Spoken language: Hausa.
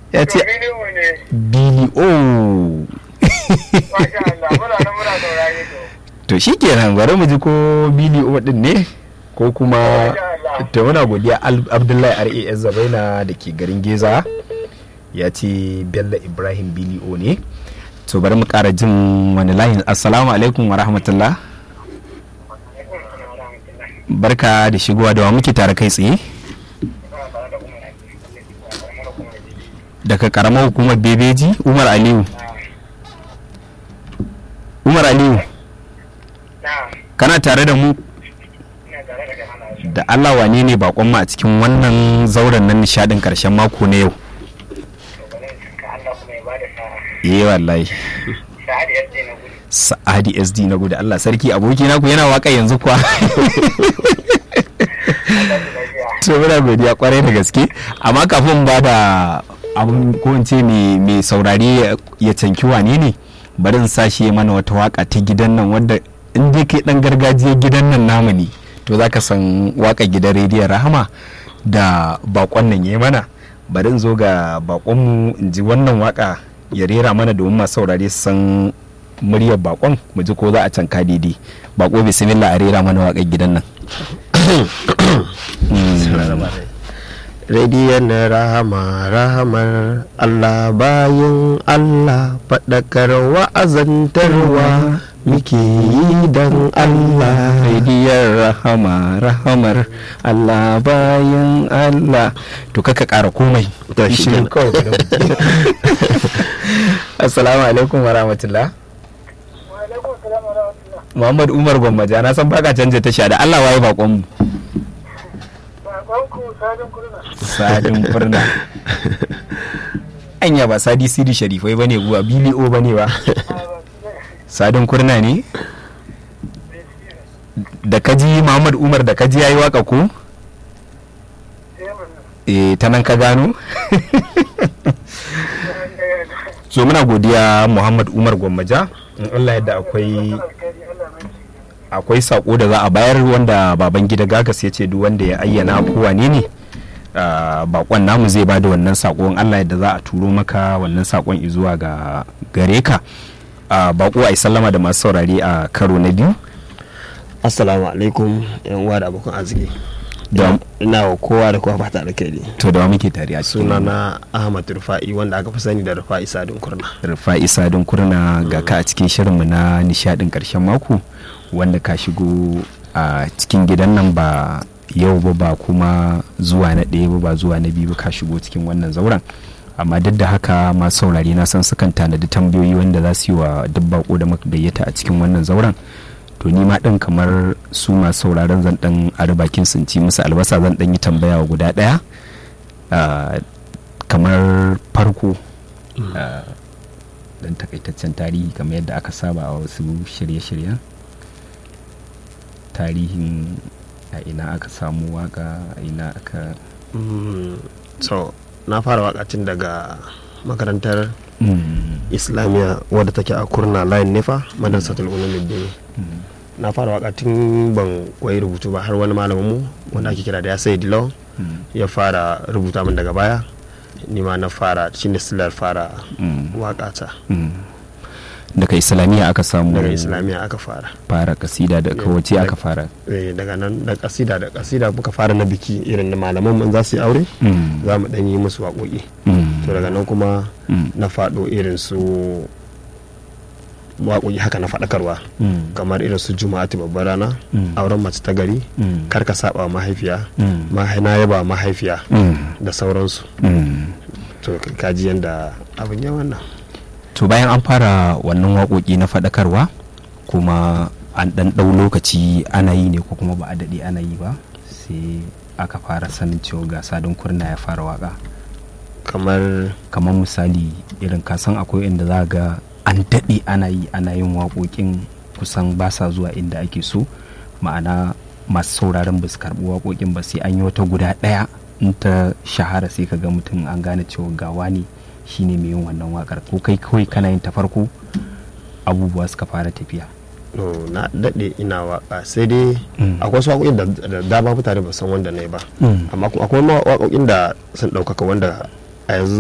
ya ce Biliyo ne. bili o Masha Allah. Muna nan muna saurare to. to shikenan bari mu ji ko bili o din ne ko kuma Masha Allah. to muna godiya Al- abdullahi ras zabaina da ke garin geza ya ce bello ibrahim bili o ne to bari mu kara jin wani layin assalamu alaikum wa rahmatullah barka da shigowa da wa muke tare kai tsaye daga karamar hukumar bebeji umar aliyu umar aliyu Na. kana tare da mu Ina tare da jama'a. da allah wane ne bakon mu a cikin wannan zauren nan nishadin karshen mako na yau To bari in saka Allah kuma ya bada sa'a. eh wallahi Sa'ad yadda na gudu. sa'adi sd na gudu allah sarki aboki naku yana waka yanzu kuwa Allah ya lafiya. to muna godiya kwarai da gaske amma kafin ba da abun ko in ce mai mai saurare ya canki wane ne bari in sashi ya mana wata waka ta gidan nan wadda in dai kai dan gargajiyar gidan nan namu ne to zaka san waka gidan rediyon rahama da bakon nan ya mana bari in zo ga bakonmu in ji wannan waka ya rera mana domin masu saurare su san muryar bakon mu ji ko za a canka daidai bako bismillah a rera mana wakar gidan nan Radiyon rahama rahamar Allah bayin Allah faɗakar wa'azantarwa muke yi don Allah. Rediyar rahama rahamar Allah bayan Allah to kaka ƙara komai To, shi Shirin kenan. kawai bari mu ji. assalamu alaikum wa rahmatullah Wa alaikum salam wa rahmatullah. Muhammad Umar Gwammaja na san baka canja tasha da Allah waye bakon mu Bakonku Sadin Kurna. sadin furna anya ba sadi sidi sharifai bane buwa bili o bane ba sadin kurna ne da kaji Muhammad Umar da kaji yayi waka ko eh ta nan ka gano so muna godiya muhammad umar gwammaja in allah yadda akwai akwai sako da za a bayar wanda baban gida gagas ya ce duk wanda ya ayyana ko wane ne ah, bakon namu zai ba da wannan sako in allah yadda za a turo maka wannan sakon izuwa ga gare ka Ah, bako a yi sallama da masu saurare a karo na biyu Assalamu alaikum yan uwa da abokan arziki. Da- ina wa kowa da kowa fata da kai to da wa muke tare a cikin Sunana Ahmad Rufa'i wanda aka fi sani da Rufa'i Sadin Kurna. rufa'i sadin kurna ga ka a cikin shirinmu na nishadin karshen mako wanda ka shigo a cikin gidan nan ba yau ba ba kuma zuwa na ɗaya ba ba zuwa na biyu ba ka shigo cikin wannan zauren amma duk da haka masu saurari na san sukan tanadi tambayoyi wanda za su yi wa duk bako da muka gayyata a cikin wannan zauren to ni ma ɗin kamar su masu sauraron zan ɗan a bakin sun ci musu albasa zan ɗan yi tambaya wa guda ɗaya Ah, kamar farko ah, dan takaitaccen tarihi kamar yadda aka saba a wasu shirye-shiryen tarihin a ina aka samu waka a ina aka Mm, So, na fara wakacin daga makarantar Mm, Islamiyya wadda take a Kurna Line Nefa, Madrasatul Ulumuddin. mm, Na fara wakatin ban koyi rubutu ba har wani malamin mu wanda ake kira da ya sai Dilo mm, ya fara rubuta min daga baya. Ni ma na fara shi ne silar fara mm, wakata. mm. daga islamiyya aka samu Daga Islamiyya aka fara. fara kasida da kawace aka fara Eh, daga nan da kasida da kasida muka fara na biki irin na malaman mun za su yi aure Mm, za mu dan yi musu waƙoƙi mm, to daga nan kuma mm, na faɗo irin su waƙoƙi haka na faɗakarwa mm, kamar irin su juma'atu babbar rana Mm. auren mace ta gari mm, kar ka saba wa mahaifiya mm, mahai- na yaba mahaifiya mm, da sauransu mm. to kaji yanda abin ya wannan to bayan an fara wannan waƙoƙi na faɗakarwa kuma an ɗan ɗau lokaci ana yi ne ko kuma ba a daɗe ana yi ba sai aka fara sanin cewa ga sadin kurna ya fara waƙa kamar kamar misali irin kasan akwai inda za ga an daɗe ana yi ana yin waƙoƙin kusan ba sa zuwa inda ake so ma'ana masu sauraron ba su karɓi waƙoƙin ba sai an yi wata guda ɗaya in ta shahara sai ka ga mutum an gane cewa gawa ne shine mai yin wannan waƙar ko kai kawai kana yin ta farko abubuwa suka fara tafiya no, na daɗe ina waka sai dai Mm. akwai wasu waƙoƙin da da dama mutane ba san wanda na yi ba Mm. amma kuma akwai ma waƙoƙin da sun ɗaukaka wanda a yanzu